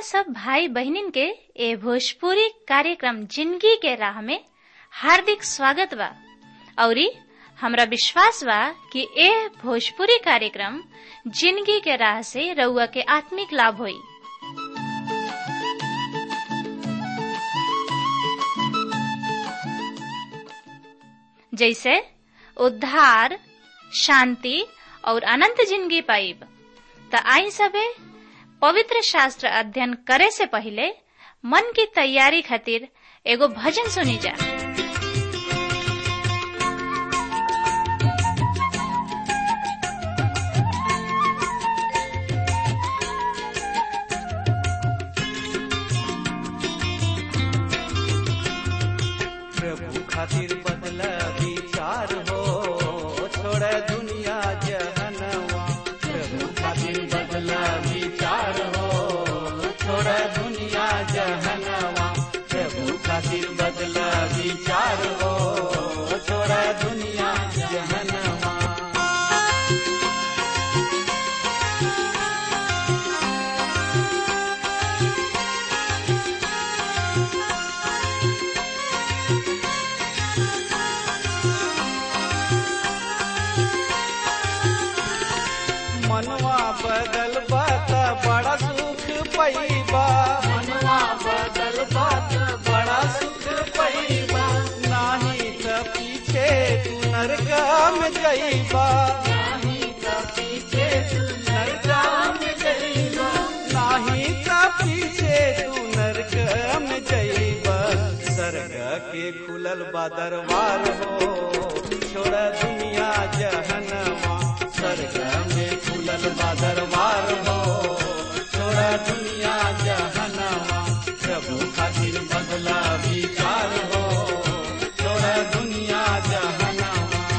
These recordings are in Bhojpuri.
सब भाई बहनिन के ए भोजपुरी कार्यक्रम जिंदगी के राह में हार्दिक स्वागत बा औरी हमरा विश्वास बा कि ए भोजपुरी कार्यक्रम जिंदगी के राह से रउआ के आत्मिक लाभ होई जैसे उद्धार शांति और अनंत जिंदगी पाइब त आई सबे पवित्र शास्त्र अध्ययन करे से पहले मन की तैयारी खातिर एगो भजन सुनी जा प्रभु खातिर बदला विचार हो छोड़ दुनिया जहनवा प्रभु खातिर बदला विचार हो छोड़ दुनिया जहनवा प्रभु खातिर बदला विचार हो छोड़ दुनिया जहनवा मनवा बदल बात बड़ा सुख पैबा मनवा बदल बात बड़ा सुख पैबा नाही त पीछे तू नरकम जइबा नाही त पीछे तू नरकम जइबा नाही त पीछे तू नरकम जइबा सरग के खुलल बा दरबार हो छोड़ दुनिया जहनवा स्वर्ग में खुलल बा दरबार हो छोड़ा दुनिया जहनवा प्रभु खातिर बदला विचार हो छोड़ा दुनिया जहनवा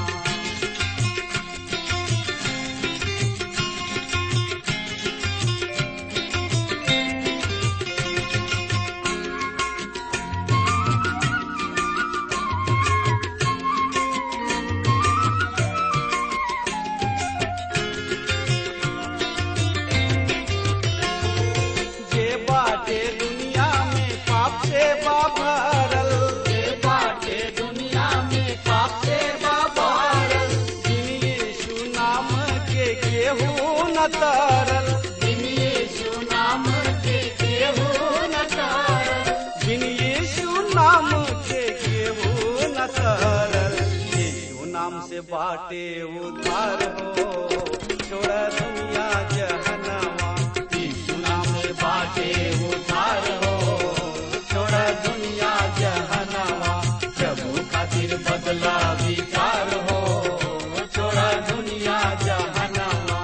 जे बाटे दुनिया में पाप से बाभरल जे बाटे दुनिया में पाप से बाभरल जिन यीशु नाम के केहू न तरल जिन यीशु नाम के केहू न तरल जिन यीशु नाम के केहू न तरल यीशु नाम से बाटे उद्धार हो छोड़ दुनिया जहनवा यीशु नाम से बाटे उद्धार हो छोड़ दुनिया जहनवा प्रभु खातिर बदला विचार हो छोड़ दुनिया जहनवा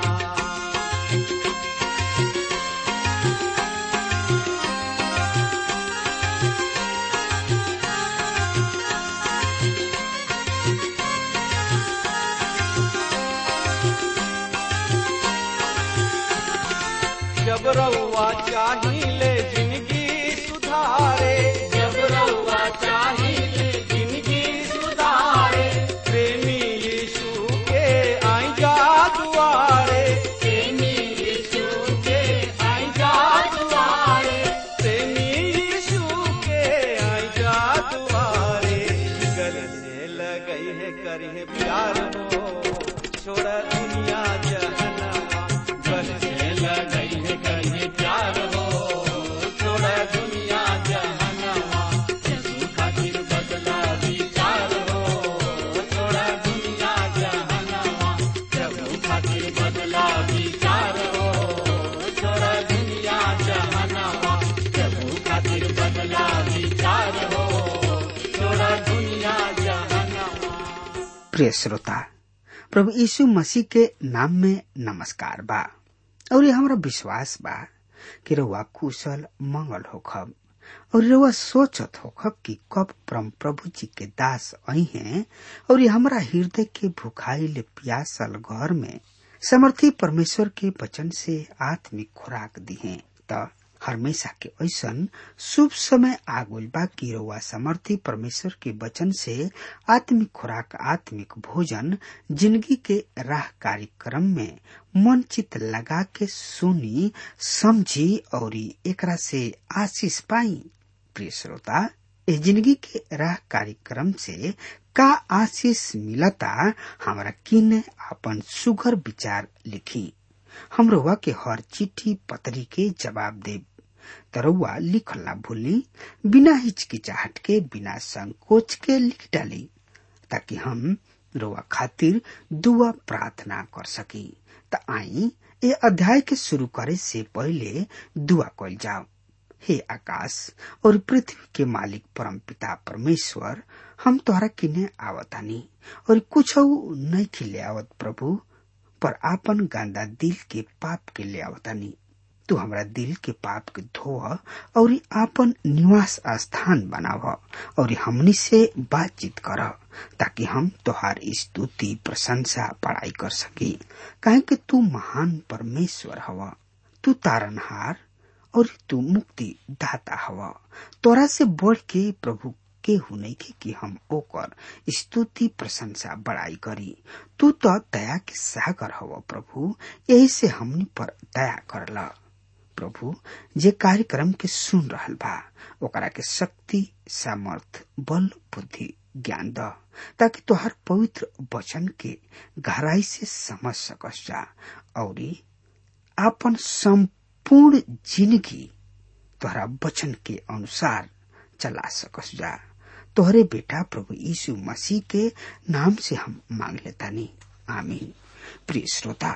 जब रउआ चाहिले जिंदगी सुधारे जब रउआ चाहिले जिंदगी सुधारे प्रेमी यीशु के आई जा दुआरे प्रेमी यीशु के आई जा दुआरे प्रेमी यीशु के आई जा दुआरे गले से लगई है करी है प्यार हो छोड़ दुनिया जहनवा गले से लगई है करी है प्यार हो छोड़ दुनिया जहनवा यीशु खातिर बदला विचार हो छोड़ दुनिया जहनवा प्रभु खातिर बदला विचार हो छोड़ दुनिया जहनवा प्रभु खातिर बदला विचार हो छोड़ दुनिया जहनवा प्रिय श्रोता प्रभु यीशु मसीह के नाम में नमस्कार बा और ये हमारा विश्वास बा कि रउआ कुशल मंगल होखब और रउआ सोचत होखब कि कब परम प्रभु जी के दास आई हैं और ये हमारा हृदय के भुखाइल प्यासल घर में समर्थी परमेश्वर के वचन से आत्मिक खुराक दी है त हमेशा के ऐसन शुभ समय आगुल बा कि रउआ समर्थी परमेश्वर के वचन से आत्मिक खुराक आत्मिक भोजन जिंदगी के राह कार्यक्रम में मन चित लगा के सुनी समझी और एकरा से आशीष पाई प्रिय श्रोता इस जिंदगी के राह कार्यक्रम से का आशीष मिलता हमरा किने अपन सुगर विचार लिखी हमरो के हर चिट्ठी पत्री के जवाब दे तरौआ लिखल ना भूली बिना हिचकिचाहट के बिना संकोच के लिख डाली ताकि हम रोआ खातिर दुआ प्रार्थना कर सकी त आई ए अध्याय के शुरू करे से पहले दुआ कल जाओ हे आकाश और पृथ्वी के मालिक परम पिता परमेश्वर हम तोहरा किने आवतानी और कुछ नहीं खिले आवत प्रभु पर आपन गांदा दिल के पाप के ले आवतानी तू हमरा दिल के पाप के धो और आपन निवास स्थान बनाव और हमनी से बातचीत कर ताकि हम तोहार स्तुति प्रशंसा पढ़ाई कर सकी काहे कि तू महान परमेश्वर हवा तू तारनहार और तू मुक्ति दाता हवा तोरा से बढ़ के प्रभु के हुने के कि हम ओकर स्तुति प्रशंसा बड़ाई करी तू तो दया के सागर हव प्रभु यही से हमनी पर दया करला प्रभु जे कार्यक्रम के सुन रहल बा ओकरा के शक्ति सामर्थ बल बुद्धि ज्ञान द ताकि तोहर पवित्र वचन के गहराई से समझ सकस जा और आपन संपूर्ण जिंदगी तोहरा वचन के अनुसार चला सकस जा तोहरे बेटा प्रभु यीशु मसीह के नाम से हम मांग लेता नहीं आमीन प्रिय श्रोता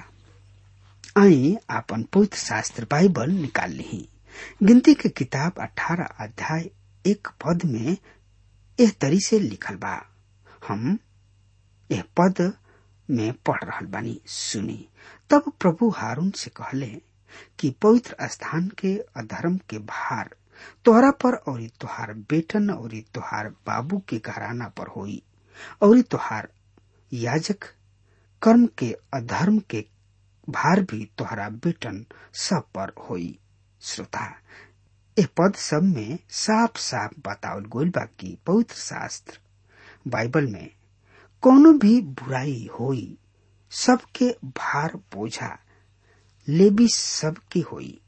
आई आपन पवित्र शास्त्र बाइबल निकाल ली गिनती के किताब अठारह अध्याय एक पद में एह तरी से लिखल बा हम यह पद में पढ़ रहल बानी सुनी तब प्रभु हारून से कहले कि पवित्र स्थान के अधर्म के भार तोहरा पर और तोहार बेटन और तोहार बाबू के घराना पर होई और तोहार याजक कर्म के अधर्म के भार भी तोहरा बेटन सब पर होई श्रोता ए पद सब में साफ साफ बतावल गोल बा कि पवित्र शास्त्र बाइबल में कोनो भी बुराई होई सबके भार बोझा लेबी सबके होई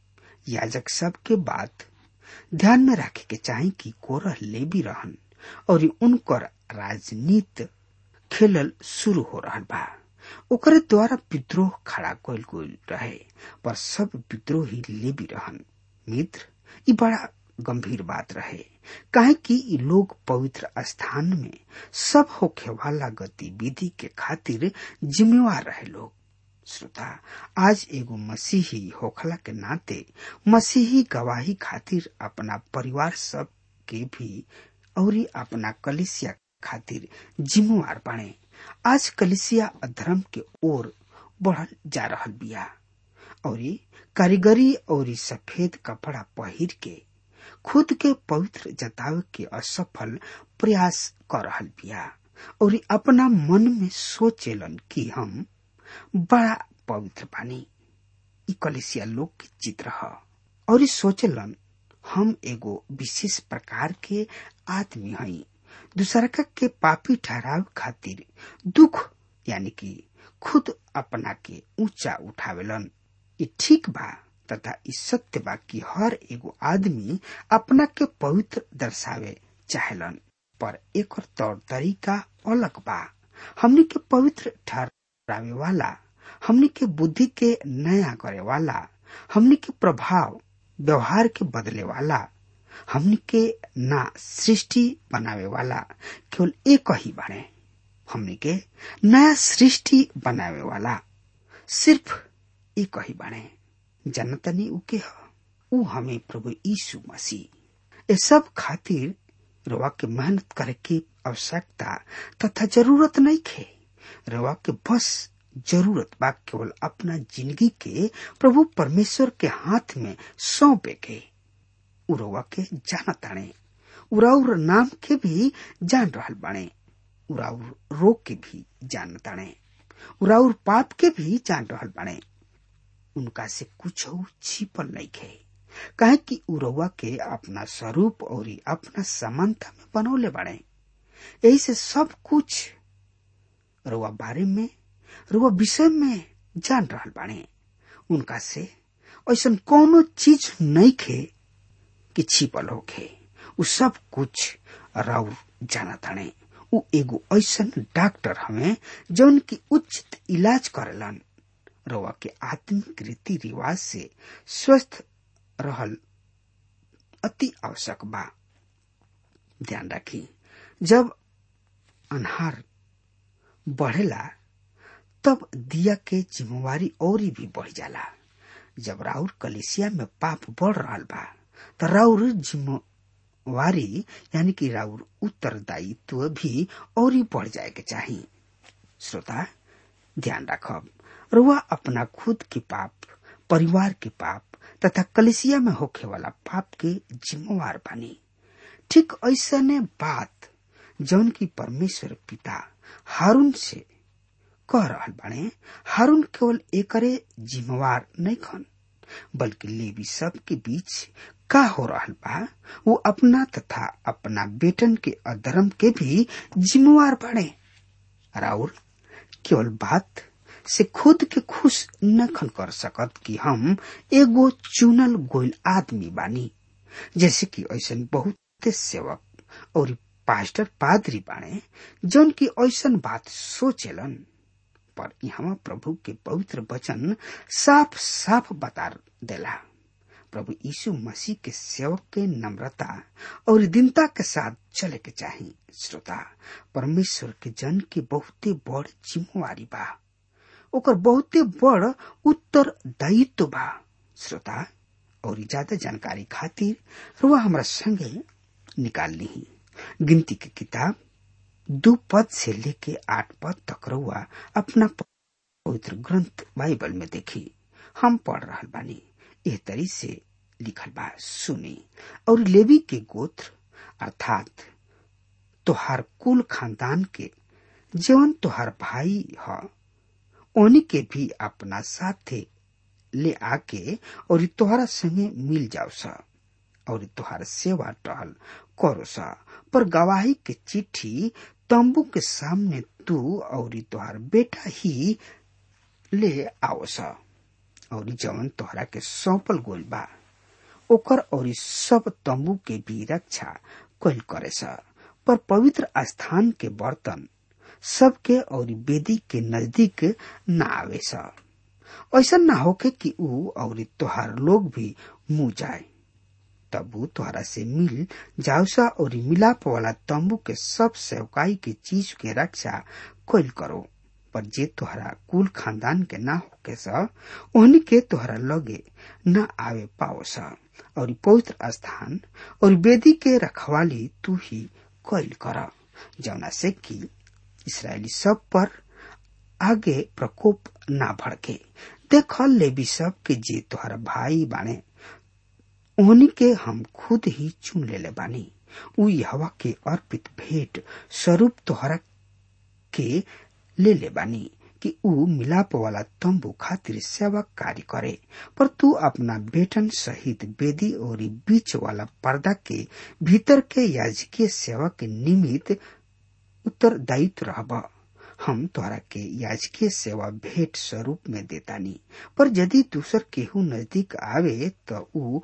याजक सबके बात ध्यान में रखे के चाहे कि कोरह लेबी रहन और उनकर राजनीति खेलल शुरू हो रहा बा ओकरे द्वारा विद्रोह खड़ा कल गईल रहे पर सब विद्रोही लेबी रहन मित्र ई बड़ा गंभीर बात रहे काहे कि ई लोग पवित्र स्थान में सब होखे वाला गतिविधि के खातिर जिम्मेवार रहे लोग श्रोता आज एगो मसीही होखला के नाते मसीही गवाही खातिर अपना परिवार सब के भी और अपना कलिसिया खातिर जिम्मेवार बने आज कलिसिया अधर्म के ओर बढ़ल जा रहल बिया और कारीगरी और सफेद कपड़ा पहिर के खुद के पवित्र जतावे के असफल प्रयास कर रहल बिया और अपना मन में सोचेलन कि हम बड़ा पवित्र बानी ई कलिसिया लोग के चित्र ह और सोचलन हम एगो विशेष प्रकार के आदमी हई दूसरा के पापी ठहराव खातिर दुख यानी कि खुद अपना के ऊंचा उठावेलन ये ठीक बा तथा ई सत्य बा कि हर एगो आदमी अपना के पवित्र दर्शावे चाहेलन पर एक तौर तरीका अलग बा हमनी के पवित्र ठहरावे वाला हमनी के बुद्धि के नया करे वाला हमनी के प्रभाव व्यवहार के बदले वाला हमनी के ना सृष्टि बनावे वाला केवल एक ही बने हमनी के नया सृष्टि बनावे वाला सिर्फ एक ही बने जनतनी उके ह उ हमें प्रभु यीशु मसीह ये सब खातिर रवा के मेहनत करे की आवश्यकता तथा जरूरत नहीं खे रवा के बस जरूरत बा केवल अपना जिंदगी के प्रभु परमेश्वर के हाथ में सौंपे के उरवा के जाना ताने उराउर नाम के भी जान रहल बाणे उराउर रोग के भी जान ताने उराउर पाप के भी जान रहल बाणे उनका से कुछ छिपल नहीं खे काहे कि उ रउआ के अपना स्वरूप और अपना समानता में बनौले बाड़े यही से सब कुछ रउआ बारे में रउआ विषय में जान रहल बाड़े उनका से ऐसा कोनो चीज नहीं खे कि छिपल होखे उ सब कुछ राउर जाना ताणे उ एगो ऐसन डॉक्टर हमें जौन की उचित इलाज करेलन रउआ के आत्मिक रीति रिवाज से स्वस्थ रहल अति आवश्यक बा ध्यान रखी जब अनहार बढ़ेला तब दिया के जिम्मेवारी और भी बढ़ जाला जब राउर कलेसिया में पाप बढ़ रहा बा तो राउर जिम्मेवारी यानी कि राउर उत्तरदायित्व भी और ही बढ़ जाए के चाहिए श्रोता ध्यान रखब रुआ अपना खुद के पाप परिवार के पाप तथा कलेसिया में होखे वाला पाप के जिम्मेवार बनी ठीक ऐसा ने बात जौन की परमेश्वर पिता हारून से कह रहल बाणे हारून केवल एकरे जिम्मेवार नहीं खन बल्कि लेवी सब के बीच का हो रहल बा वो अपना तथा अपना बेटन के अधर्म के भी जिम्मेवार बाणे राउर केवल बात से खुद के खुश न खन कर सकत कि हम एगो चुनल गोयल आदमी बानी जैसे कि ऐसा बहुत सेवक और पास्टर पादरी बाणे जौन की ऐसा बात सोचेलन पर यहाँ प्रभु के पवित्र वचन साफ साफ बता देला प्रभु यीशु मसीह के सेवक के नम्रता और दीनता के साथ चले के चाहिए श्रोता परमेश्वर के जन के बहुते बड़ जिम्मेवारी बा ओकर बहुते बड़ उत्तरदायित्व बा श्रोता और ज्यादा जानकारी खातिर रुआ हमरा संगे निकाल ली गिनती की किताब दो पद से लेके आठ पद तक रुआ अपना पवित्र ग्रंथ बाइबल में देखी हम पढ़ रहा बानी एह तरी से लिखल बा सुनी और लेवी के गोत्र अर्थात तोहार कुल खानदान के जवन तोहार भाई ह ओनी के भी अपना साथे ले आके और तोहरा संगे मिल जाओ सा और तोहार सेवा टहल करो सा पर गवाही के चिट्ठी तंबू के सामने तू और तोहार बेटा ही ले आओ सा और जवन तोहरा के सौंपल गोल बा ओकर और सब तंबू के भी रक्षा कल करे सा पर पवित्र स्थान के बर्तन सबके और वेदी के नजदीक न आवे सा ऐसा न होके कि ऊ और तोहार लोग भी मुंह जाए तब ऊ तोहरा से मिल जाऊसा और मिलाप वाला तंबू के सब सेवकाई के चीज के रक्षा कल करो पर जे तोहरा कुल खानदान के ना होके सा ओहनी के तोहरा लगे न आवे पाओ सा और पवित्र स्थान और वेदी के रखवाली तू ही कैल कर जौना से कि इसराइली सब पर आगे प्रकोप ना भड़के देख लेवी सब के जे तोहरा भाई बाने ओहनी के हम खुद ही चुन लेले बानी उ हवा के अर्पित भेंट स्वरूप तोहरा के ले ले बानी कि ऊ मिलाप वाला तंबू खातिर सेवा कार्य करे पर तू अपना बेटन सहित बेदी और बीच वाला पर्दा के भीतर के याजकीय सेवा के निमित्त उत्तरदायित्व रहब हम तोहरा के याजकीय सेवा भेंट स्वरूप में देतानी पर यदि दूसर केहू नजदीक आवे तो ऊ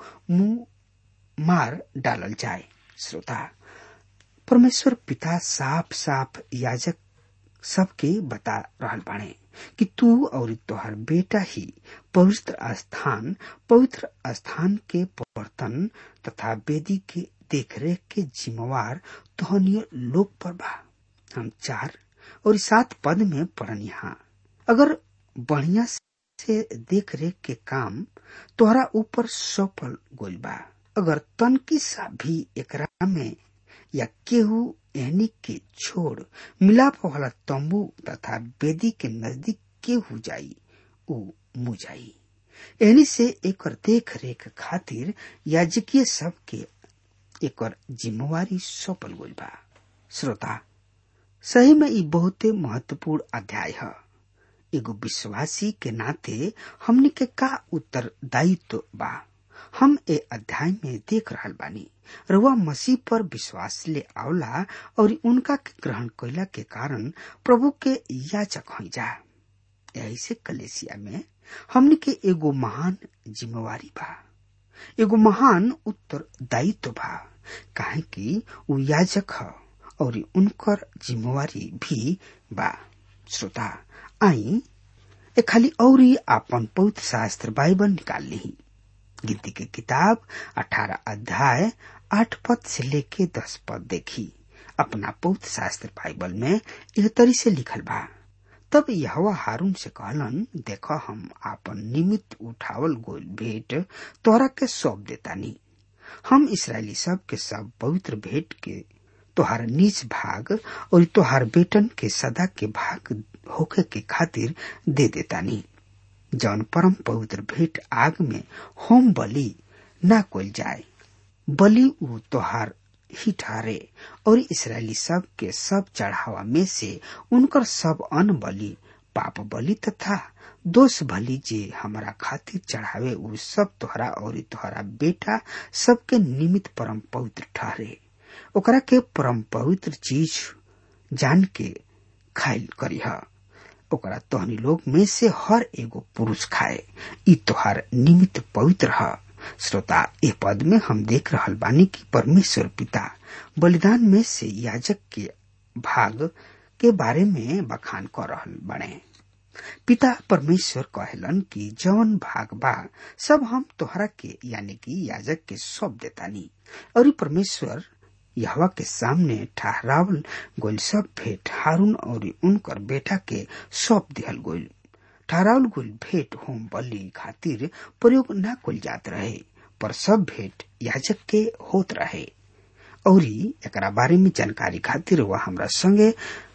मुंह मार डालल जाए श्रोता परमेश्वर पिता साफ साफ याजक सबके बता रहल बाणे कि तू और तोहर बेटा ही पवित्र स्थान पवित्र स्थान के बर्तन तथा वेदी के देखरेख के जिम्मेवार तोहनीय लोग पर बा हम चार और सात पद में पढ़न यहाँ अगर बढ़िया से देख रेख के काम तोहरा ऊपर सफल गोल बा अगर तनकी सा भी एकरा में या केहू एहनी के छोड़ मिलाप वाला तंबू तथा वेदी के नजदीक केहू जाई ऊ मुँह जाई एहनी से एक देख रेख खातिर याजकीय सब के एक जिम्मेवारी सौंपल गई बा श्रोता सही में ई बहुते महत्वपूर्ण अध्याय है एगो विश्वासी के नाते हमने के का उत्तरदायित्व बा हम ए अध्याय में देख रहल बानी रउआ मसीह पर विश्वास ले आवला और उनका के ग्रहण कैला के कारण प्रभु के याचक हो जा यही से कलेसिया में हमने के एगो महान जिम्मेवारी बा एगो महान उत्तरदायित्व बा काहे कि उ याजक ह और उनकर जिम्मेवारी भी बा श्रोता आई ए खाली औरी आपन पवित्र शास्त्र बाइबल निकाल ली गिनती के किताब अठारह अध्याय आठ पद से लेके दस पद देखी अपना पवित्र शास्त्र बाइबल में यह तरी से लिखल बा तब यहवा हारून से कहलन देख हम आपन निमित्त उठावल गोल भेंट तोरा के सौंप देतानी हम इसराइली सब के सब पवित्र भेंट के तोहार नीच भाग और तोहार बेटन के सदा के भाग होके के खातिर दे देतानी जौन परम पवित्र भेंट आग में होम बलि ना कोल जाए बलि उ तोहार ही ठहरे और इसराइली सब के सब चढ़ावा में से उनकर सब अन्न बलि पाप बलि तथा दोष बलि जे हमारा खातिर चढ़ावे उ सब तोहरा और तोहरा बेटा सबके निमित्त परम पवित्र ठहरे ओकरा के परम पवित्र चीज जान के खाइल करीह ओकरा तोहनी लोग में से हर एगो पुरुष खाए ई तोहार निमित्त पवित्र है श्रोता ए पद में हम देख रहल बानी कि परमेश्वर पिता बलिदान में से याजक के भाग के बारे में बखान कर रहल बने पिता परमेश्वर कहलन कि जवन भाग बा सब हम तोहरा के यानी कि याजक के सौंप देतानी और परमेश्वर यहवा के सामने ठहरावल गोल सब भेंट हारून और उनकर बेटा के सौंप दिहल गोल ठहरावल गोल भेंट होम बलि खातिर प्रयोग न कल जात रहे पर सब भेंट याजक के होत रहे और एकरा बारे में जानकारी खातिर वह हमरा संगे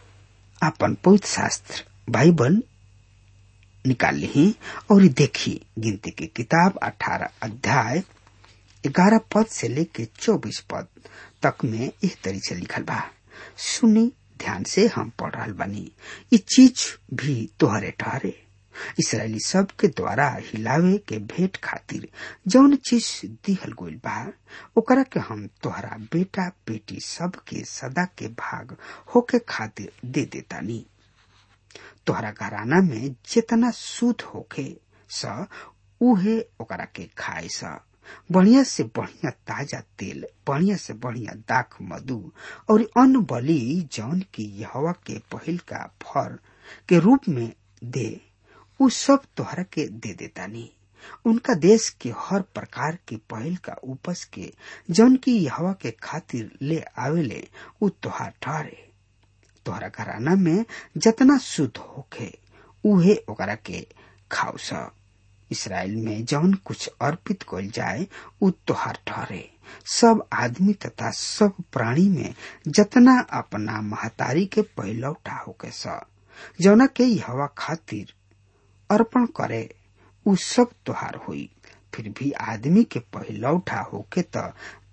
अपन पवित्र शास्त्र बाइबल निकाल ली और देखी गिनती की किताब अठारह अध्याय ग्यारह पद से लेके चौबीस पद तक में इस तरी से लिखल बा सुनी ध्यान से हम पढ़ रहा बानी ये चीज भी तोहरे ठहरे इसराइली सब के द्वारा हिलावे के भेंट खातिर जौन चीज दिहल गोल बा ओकरा के हम तोहरा बेटा बेटी सब के सदा के भाग होके खातिर दे देतानी तोहरा घराना में जितना शुद्ध होके स उहे ओकरा के खाए स बढ़िया से बढ़िया ताजा तेल बढ़िया से बढ़िया दाख मधु और अन्न बलि जौन की यहवा के पहिल का फर के रूप में दे उ सब तोहरा के दे देतानी उनका देश के हर प्रकार के पहल का उपज के जौन की यहवा के खातिर ले आवेले उ तोहार ठहरे तोहरा घराना में जतना शुद्ध होखे उहे ओकरा के खाओ स इसराइल में जौन कुछ अर्पित कल जाए उ तोहार ठहरे सब आदमी तथा सब प्राणी में जतना अपना महतारी के पहलौटा होके स जौना के हवा खातिर अर्पण करे उ सब तोहार हुई फिर भी आदमी के पहलौठा होके त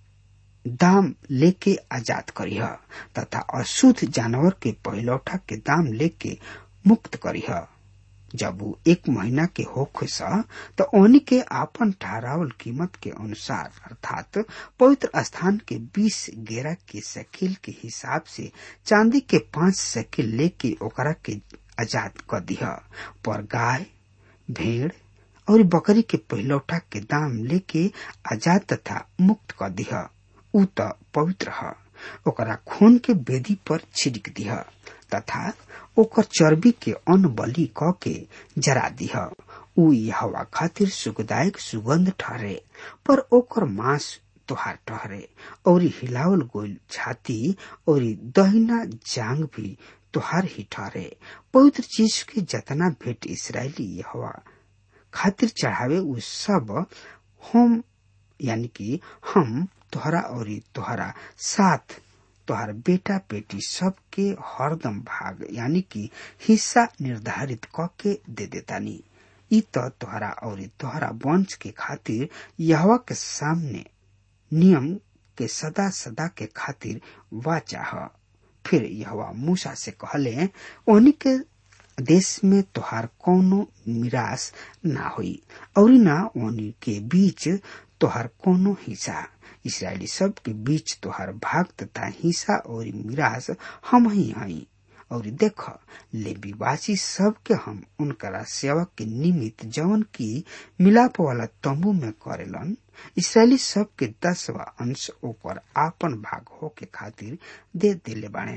दाम लेके आजाद करीह तथा अशुद्ध जानवर के पहलौठा के दाम लेके मुक्त करीह जब वो एक महीना के होखे सा तो ओनी के आपन ठहरावल कीमत के अनुसार अर्थात पवित्र स्थान के बीस गेरा के सकील के हिसाब से चांदी के पांच सकील लेके ओकरा के आजाद कर दिया पर गाय भेड़ और बकरी के पहलौठा के दाम लेके आजाद तथा मुक्त कर दिया उ त पवित्र है ओकरा खून के बेदी पर छिड़क दिया तथा ओकर चर्बी के अन्न बलि क के जरा दिह उ हवा खातिर सुखदायक सुगंध ठहरे पर ओकर मांस तोहार ठहरे और हिलावल गोल छाती और दहिना जांग भी तोहार ही ठहरे पवित्र चीज के जतना भेंट इसराइली हवा खातिर चढ़ावे उ सब हम यानी कि हम तोहरा और तोहरा साथ तोहर बेटा बेटी सबके हरदम भाग यानी कि हिस्सा निर्धारित क के दे देतानी ई तो तोहरा और तोहरा वंश के खातिर यहवा के सामने नियम के सदा सदा के खातिर वाचा है फिर यहवा मूसा से कहले ओनी के देश में तोहार कोनो मिरास ना होई और ना ओनी के बीच तोहर कोनो हिस्सा इसराइली सब के बीच तोहर भाग तथा हिस्सा और मिरास हम ही हई और देख लेबीवासी सब के हम उनकरा सेवक के निमित्त जवन की मिलाप वाला तंबू में करेलन इसराइली सब के दसवा अंश ऊपर आपन भाग हो के खातिर दे देले बाणे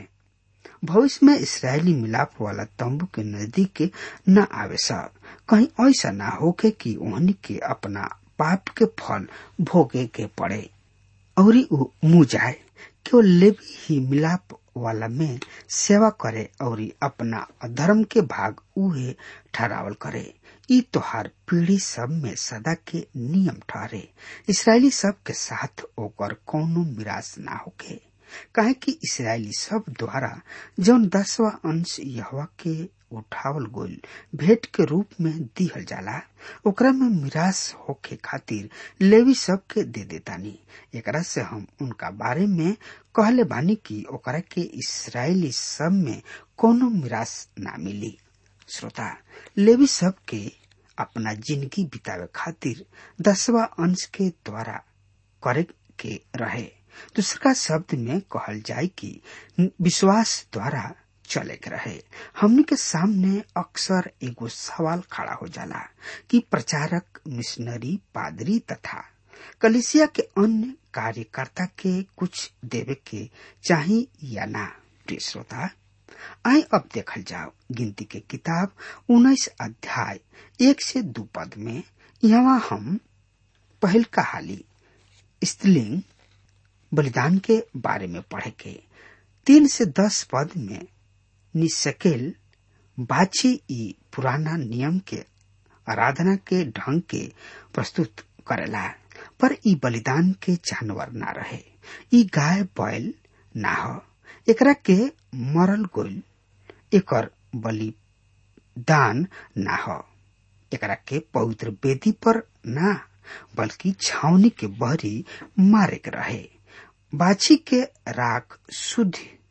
भविष्य में इसराइली मिलाप वाला तंबू के नजदीक न आवे सा कहीं ऐसा ना होके कि ओहनी के अपना पाप के फल भोगे के पड़े और ऊ मुँह जाए केवल लेवी ही मिलाप वाला में सेवा करे और अपना अधर्म के भाग उहे ठहरावल करे ई तोहार पीढ़ी सब में सदा के नियम ठहरे इसराइली सब के साथ ओकर कौनो मिरास ना होके काहे कि इसराइली सब द्वारा जौन दसवा अंश यहवा के उठावल गोल भेंट के रूप में दिहल जाला ओकरा में मिरास होके खातिर लेवी सब के दे देतानी एकरा से हम उनका बारे में कहले बानी कि ओकरा के इसराइली सब में कोनो मिरास ना मिली श्रोता लेवी सब के अपना जिंदगी बितावे खातिर दसवा अंश के द्वारा करे के रहे दूसरा शब्द में कहल जाए कि विश्वास द्वारा चले के रहे हमने के सामने अक्सर एगो सवाल खड़ा हो जाला कि प्रचारक मिशनरी पादरी तथा कलिसिया के अन्य कार्यकर्ता के कुछ देवे के चाही या ना प्रिय श्रोता आए अब देखल जाओ गिनती के किताब उन्नीस अध्याय एक से दो पद में यहाँ हम पहल कहाली स्त्रीलिंग बलिदान के बारे में पढ़े के तीन से दस पद में निसकेल बाछी ई पुराना नियम के आराधना के ढंग के प्रस्तुत करेला पर ई बलिदान के जानवर ना रहे ई गाय बैल ना हो एकरा के मरल गोल एकर बलिदान ना हो एकरा के पवित्र वेदी पर ना बल्कि छावनी के बहरी मारे के रहे बाछी के राख शुद्ध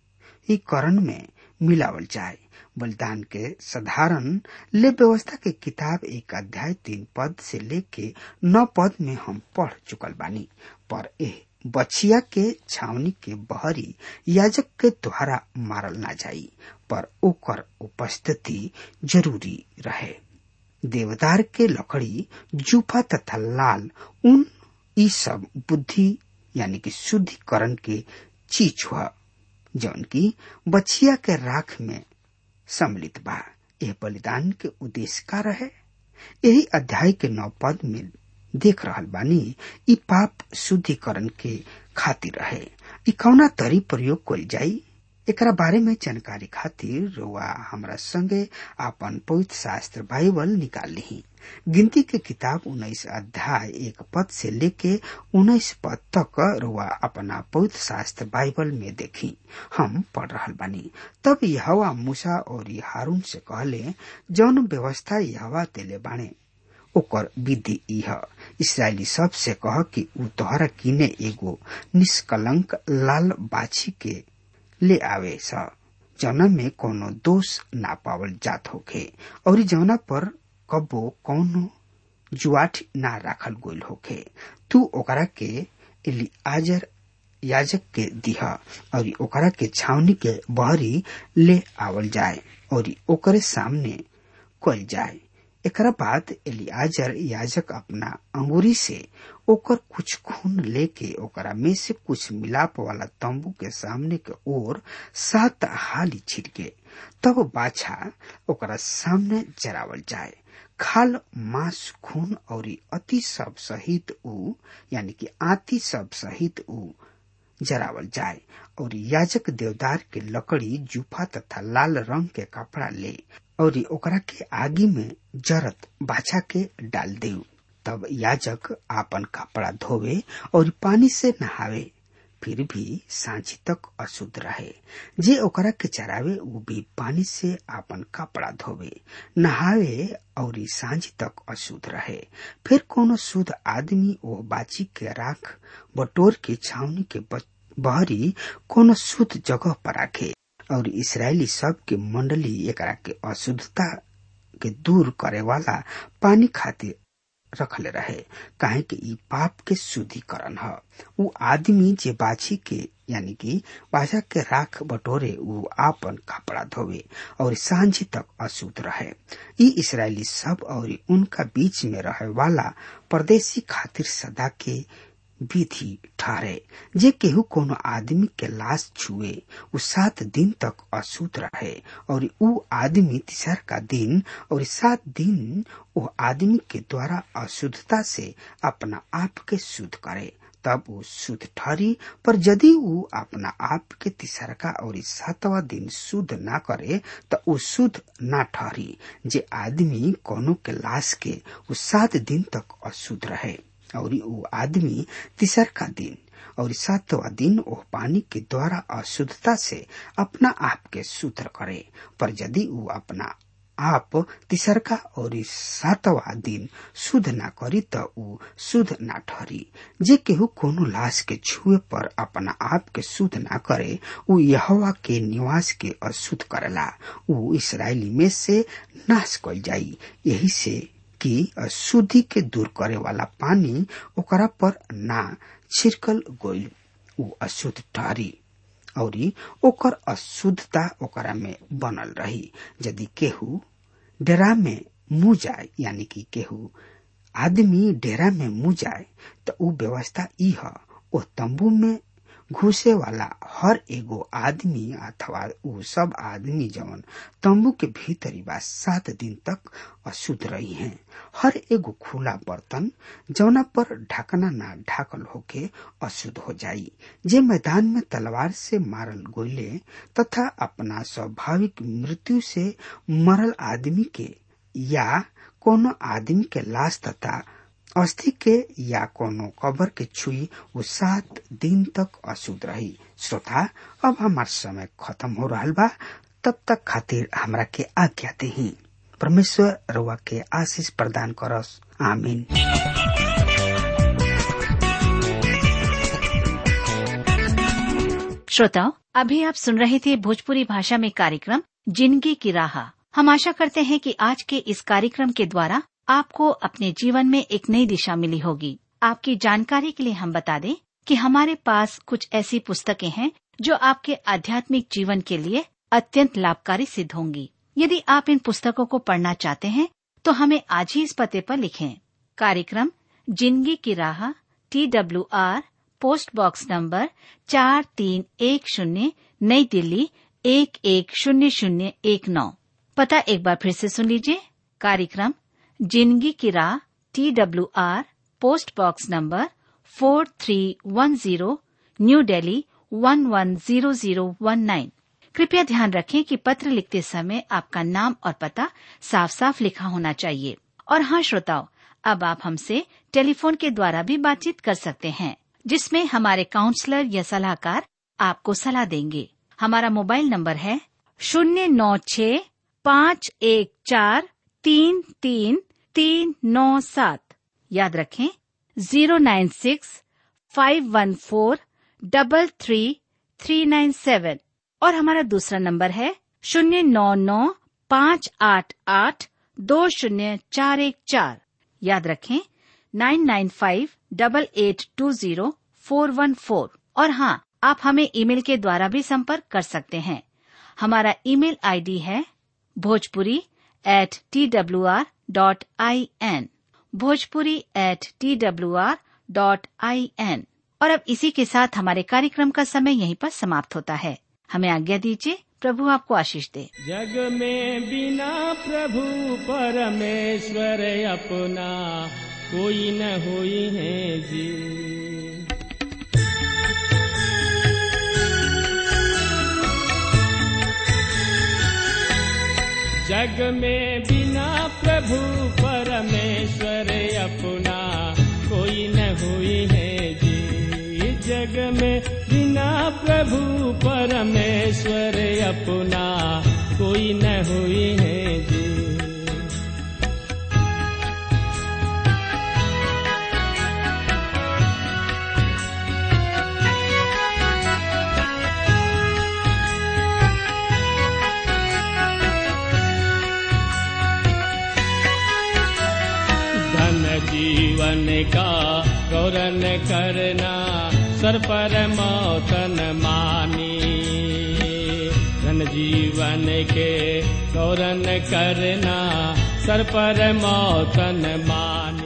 ही करण में मिलावल जाए बलिदान के साधारण ले व्यवस्था के किताब एक अध्याय तीन पद से लेके नौ पद में हम पढ़ चुकल बानी पर ए बछिया के छावनी के बहरी याजक के द्वारा मारल ना जाई पर ओकर उपस्थिति जरूरी रहे देवदार के लकड़ी जूफा तथा लाल उन ई सब बुद्धि यानी कि शुद्धिकरण के चीज हुआ जौन की बछिया के राख में सम्मिलित बा यह बलिदान के उद्देश्य का रहे यही अध्याय के नौ पद में देख रहल बानी ई पाप शुद्धिकरण के खातिर रहे ई कौना तरी प्रयोग कल जाई एकरा बारे में जानकारी खातिर रुआ हमरा संगे आपन पवित्र शास्त्र बाइबल निकाल ली गिनती के किताब उन्नीस अध्याय एक पद से लेके उन्नीस पद तक रुआ अपना पवित्र शास्त्र बाइबल में देखी हम पढ़ रहल बानी तब यहवा मूसा और हारून से कहले जौन व्यवस्था यहवा तेले बाणे ओकर विधि इह इसराइली सब से कह कि उ तोहरा किने एगो निष्कलंक लाल बाछी के ले आवे स जौना में कोनो दोष ना पावल जात होखे और जौना पर कबो कौनो जुआठ ना राखल गोल होखे तू ओकरा के एलिआजर याजक के दिहा और ओकरा के छावनी के बहरी ले आवल जाए और ओकरे सामने कल जाए एकरा बाद एलियाजर याजक अपना अंगूरी से ओकर कुछ खून लेके ओकरा में से कुछ मिलाप वाला तंबू के सामने के ओर सात हाली छिड़के तब बाछा ओकरा सामने जरावल जाए खाल मांस खून और अति सब सहित ऊ यानी कि आती सब सहित ऊ जरावल जाए और याजक देवदार के लकड़ी जूफा तथा लाल रंग के कपड़ा ले और ओकरा के आगी में जरत बाछा के डाल दे तब याजक आपन कपड़ा धोवे और पानी से नहावे फिर भी सांझी तक अशुद्ध रहे जे ओकरा के चरावे वो भी पानी से आपन कपड़ा धोवे नहावे और सांझी तक अशुद्ध रहे फिर कोनो शुद्ध आदमी वो बाची के राख बटोर के छावनी के बहरी कोनो शुद्ध जगह पर राखे और इसराइली सब के मंडली एकरा के अशुद्धता के दूर करे वाला पानी खातिर रखले रहे काहे कि ई पाप के शुद्धिकरण ह उ आदमी जे बाछी के यानी कि बाजा के राख बटोरे उ आपन कपड़ा धोवे और सांझी तक अशुद्ध रहे ई इसराइली सब और उनका बीच में रहे वाला परदेशी खातिर सदा के विधि ठहरे जे केहू कोनो आदमी के लाश छुए उ सात दिन तक अशुद्ध रहे और उ आदमी तीसर का दिन और सात दिन वो आदमी के द्वारा अशुद्धता से अपना आप के शुद्ध करे तब वो शुद्ध ठहरी पर यदि वो अपना आप के तीसरका और सातवा दिन शुद्ध ना करे तो वो शुद्ध ना ठहरी जे आदमी कोनो के लाश के वो सात दिन तक अशुद्ध रहे और वो आदमी तीसर का दिन और सातवा दिन वो पानी के द्वारा अशुद्धता से अपना आप के शुद्ध करे पर यदि वो अपना आप तीसरका और सातवा दिन शुद्ध ना करी तो उ शुद्ध ना ठहरी जे केहू कोनो लाश के छुए पर अपना आप के शुद्ध ना करे उ यहवा के निवास के अशुद्ध करेला उ इसराइली में से नाश कल जाई यही से कि अशुद्धि के दूर करे वाला पानी ओकरा पर ना छिड़कल गईल उ अशुद्ध ठहरी और ओकर अशुद्धता ओकरा में बनल रही यदि केहू डेरा में मुंह जाए यानी कि केहू आदमी डेरा में मुंह जाए तो उ व्यवस्था ई ह ओ तंबू में घुसे वाला हर एगो आदमी अथवा उ सब आदमी जवन तंबू के भीतरी बा सात दिन तक अशुद्ध रही हैं हर एगो खुला बर्तन जौना पर ढकना ना ढाकल होके अशुद्ध हो जाई जे मैदान में तलवार से मारल गोले तथा अपना स्वाभाविक मृत्यु से मरल आदमी के या कोनो आदमी के लाश तथा अस्थि के या कोनो कबर के छुई वो सात दिन तक अशुद्ध रही श्रोता अब हमार समय खत्म हो रहा बा तब तक खातिर हमरा के आज्ञा दही परमेश्वर रउआ के आशीष प्रदान करस आमीन श्रोताओं अभी आप सुन रहे थे भोजपुरी भाषा में कार्यक्रम जिंदगी की राह हम आशा करते हैं कि आज के इस कार्यक्रम के द्वारा आपको अपने जीवन में एक नई दिशा मिली होगी आपकी जानकारी के लिए हम बता दें कि हमारे पास कुछ ऐसी पुस्तकें हैं जो आपके आध्यात्मिक जीवन के लिए अत्यंत लाभकारी सिद्ध होंगी यदि आप इन पुस्तकों को पढ़ना चाहते हैं तो हमें आज ही इस पते पर लिखें कार्यक्रम जिंदगी की राह T W R post box number चार तीन एक शून्य नई दिल्ली एक एक शून्य शून्य एक नौ पता एक बार फिर से सुन लीजिए कार्यक्रम जिंदगी की राह T W R post box number four three one zero new Delhi one one zero zero one nine कृपया ध्यान रखें कि पत्र लिखते समय आपका नाम और पता साफ साफ लिखा होना चाहिए और हाँ श्रोताओं अब आप हमसे टेलीफोन के द्वारा भी बातचीत कर सकते हैं जिसमें हमारे काउंसलर या सलाहकार आपको सलाह देंगे हमारा मोबाइल नंबर है शून्य नौ छ पाँच एक चार तीन तीन तीन नौ सात याद रखें zero nine six five one four double three three nine seven और हमारा दूसरा नंबर है शून्य नौ नौ पाँच आठ आठ दो शून्य चार एक चार याद रखें nine nine five double eight two zero four one four और हाँ आप हमें ईमेल के द्वारा भी संपर्क कर सकते हैं हमारा ईमेल आईडी है Bhojpuri at T W R dot I N Bhojpuri at T W R dot I N और अब इसी के साथ हमारे कार्यक्रम का समय यहीं पर समाप्त होता है हमें आज्ञा दीजिए प्रभु आपको आशीष दे जग में बिना प्रभु परमेश्वर अपना कोई न होई है जी जग में बिना प्रभु परमेश्वर अपना कोई न हुई है जी जग में बिना प्रभु परमेश्वर अपना कोई न हुई है जी धन जीवन का गौरन करना सर पर मौतन मानी धन जीवन के गौरन करना सर पर मौतन मानी